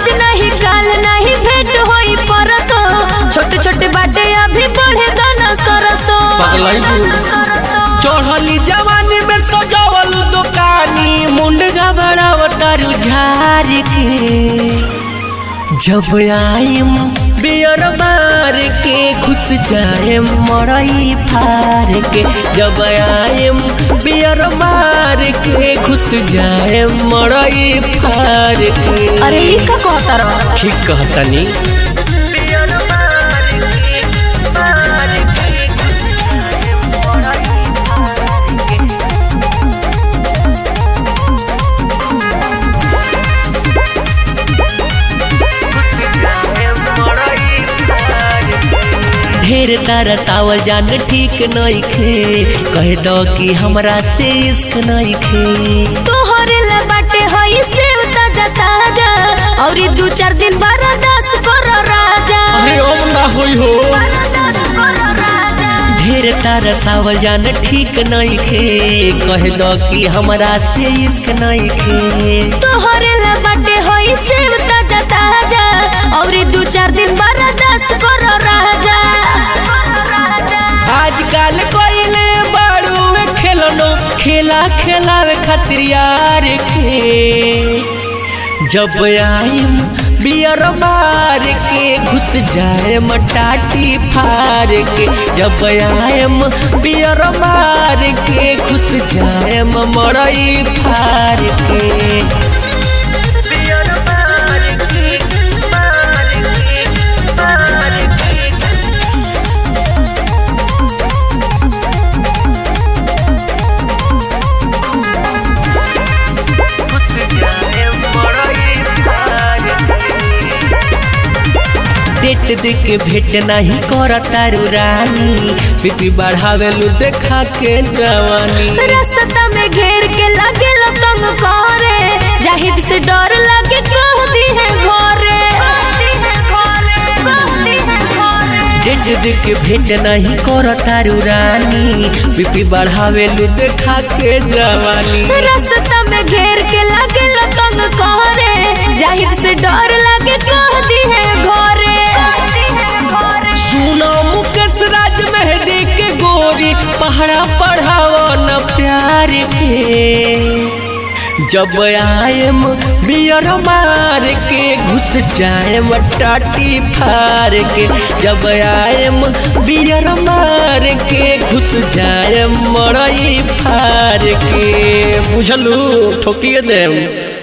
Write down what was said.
आज नहीं काल नहीं भेंट होई परसो छोटे छोटे बाटे अभी बढ़े दाना सरसो चढ़ली जवानी में सजावल दुकानी मुंड घबरावतारू झार के जब आइम बियर मार के घुस जाए मरई फार के जब आइम बियर मार के घुस जाए मरई फार के अरे ई का कहता रहो ठीक कहतनी ढेर तारा सावल जान ठीक नइखे कह दो कि हमरा से इश्क नइखे तोहरे ले बाटे हई सेव ताजा ताजा और ई दू चार दिन बर्दाश्त कर राजा ओम ना होई हो बर्दाश्त कर राजा ढेर तारा सावल जान ठीक नइखे कह दो कि हमरा से इश्क नइखे तोहरे ले बाटे हई सेव ताजा ताजा और ई दू चार दिन बर्दाश्त कर राजा आजकल कोइले बाड़ू खेलनो खेला खेलावे खातिर यार के जब आइम बियर मार के घुस जाए मटाटी फार के जब आइम बियर मार के घुस जाए मरई फार के बियर मार के मार के मार के डेट दे के भेट नहीं कर तारू रानी बीपी बढ़ावे लू देखा के जवानी रास्ता में घेर के लगे तंग करे जाहिद से डर लगे कह दी है घरे डेट दे के भेट नहीं कर तारू रानी बीपी बढ़ावे लू देखा के जवानी रास्ता में घेर के लगे तंग करे जाहिद से डर लगे कह दी है घरे सुनो मुकेश राज मेहदी के गोरी पहरा पढ़ावो न प्यार के जब आयम बियर मार के घुस जाए टाटी फार के जब आयम बियर मार के घुस जाए मरई फार के बुझलू ठोकिए देम